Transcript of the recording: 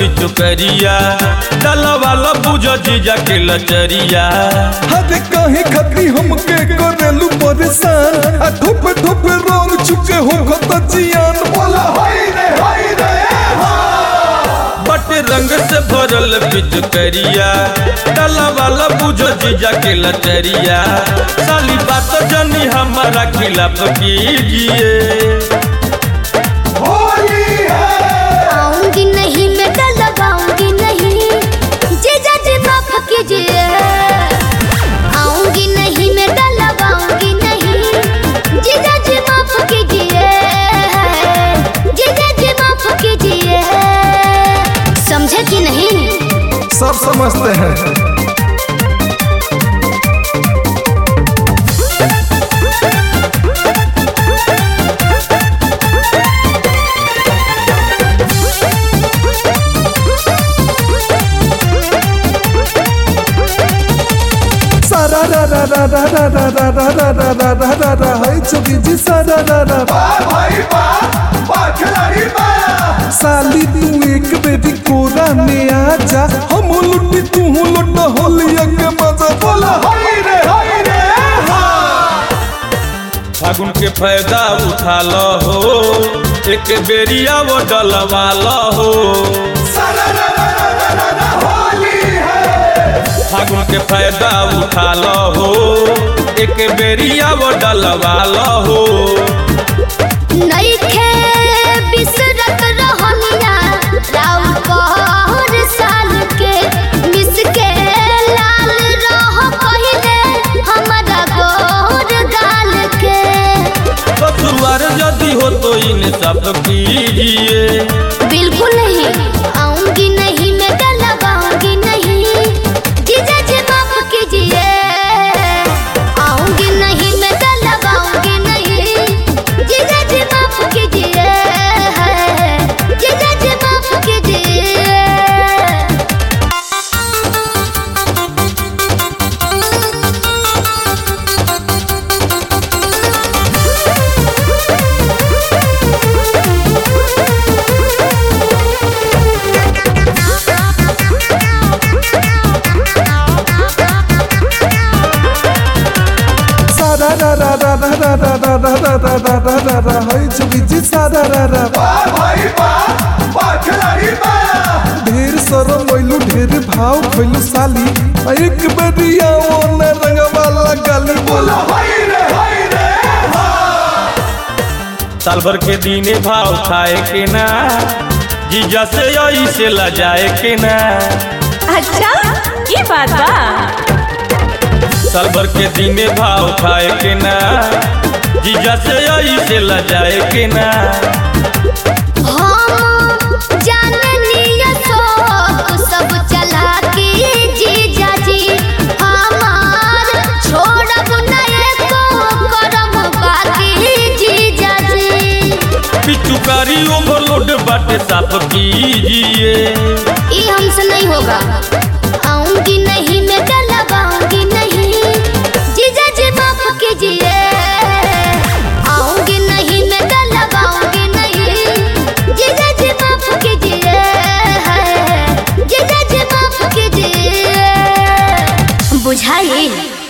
पिचुकरिया डलवाला बुझ जीजा के लचरिया हरे काहे खाती हमके करेलू परेशान आ धुप धुप रंग चुके हो खत जियान बोला हाय रे हाय रे बट रंग से भरल पिचुकरिया डलवाला बुझ जीजा के लचरिया साली बात जनी हमारा खिलाफ कीजिए होली है आऊंगी नहीं मैं डर लगाऊंगी नहीं जीजा जी माफ कीजिए आऊंगी नहीं मैं डर लगाऊंगी नहीं जीजा जी माफ कीजिए जीजा जी माफ कीजिए समझे कि नहीं सब समझते हैं सारा रा रा रा रा रा रा रा रा रा रा रा रा रा रा हाय चुकी जी सारा रा रा साली तू एक बेरी कोरा में आ जा हम लुटी तू लुट होलिया के मजा बोला हाय रे हाय रे फागुन के फायदा उठा लो हो एक बेरिया वो डलवा लो हो फागुन के फायदा उठा लो हो एक बेरिया वो डलवा लो हो नइखे बिसरत रहनिया राउर पहर साल के मिस के लाल रह पहिले हमरा गोर गाल के ससुर यदि हो तो इन सब कीजिए बिल्कुल नहीं आऊंगी नहीं मैं डर लगाऊंगी नहीं जीजा जी माफ कीजिए आऊंगी नहीं मैं डर लगाऊंगी नहीं जीजा जी माफ कीजिए जीजा जी माफ कीजिए सारा रा रा रा रा रा रा रा रा रा रा रा रा रा रा हाय चुकी जी सारा रा रा ढेर सरम मोइलू ढेर भाव खइलू साली आ एक बेरिया ओने रंगवा लगाली बोला हाय रे हाय रे साल भर के दीने भाव खाए के ना जीजा से यही से लजाए के ना अच्छा ये बात बा साल भर के दीने भाव खाए के ना जीजा से यही से लजाए के ना हम जाननिया शौक सब चला के जीजा जी हमार छोड़ब नहीं को करम बाकी जीजा जी पिचुकारी ओवरलोड बाटे साफ कीजिए ये हमसे नहीं होगा आऊंगी नहीं मैं डर लगाऊंगी नहीं जीजा जी माफ कीजिए आऊंगी नहीं मैं डर लगाऊंगी नहीं जीजा जी माफ कीजिए जीजा जी माफ कीजिए बुझाइए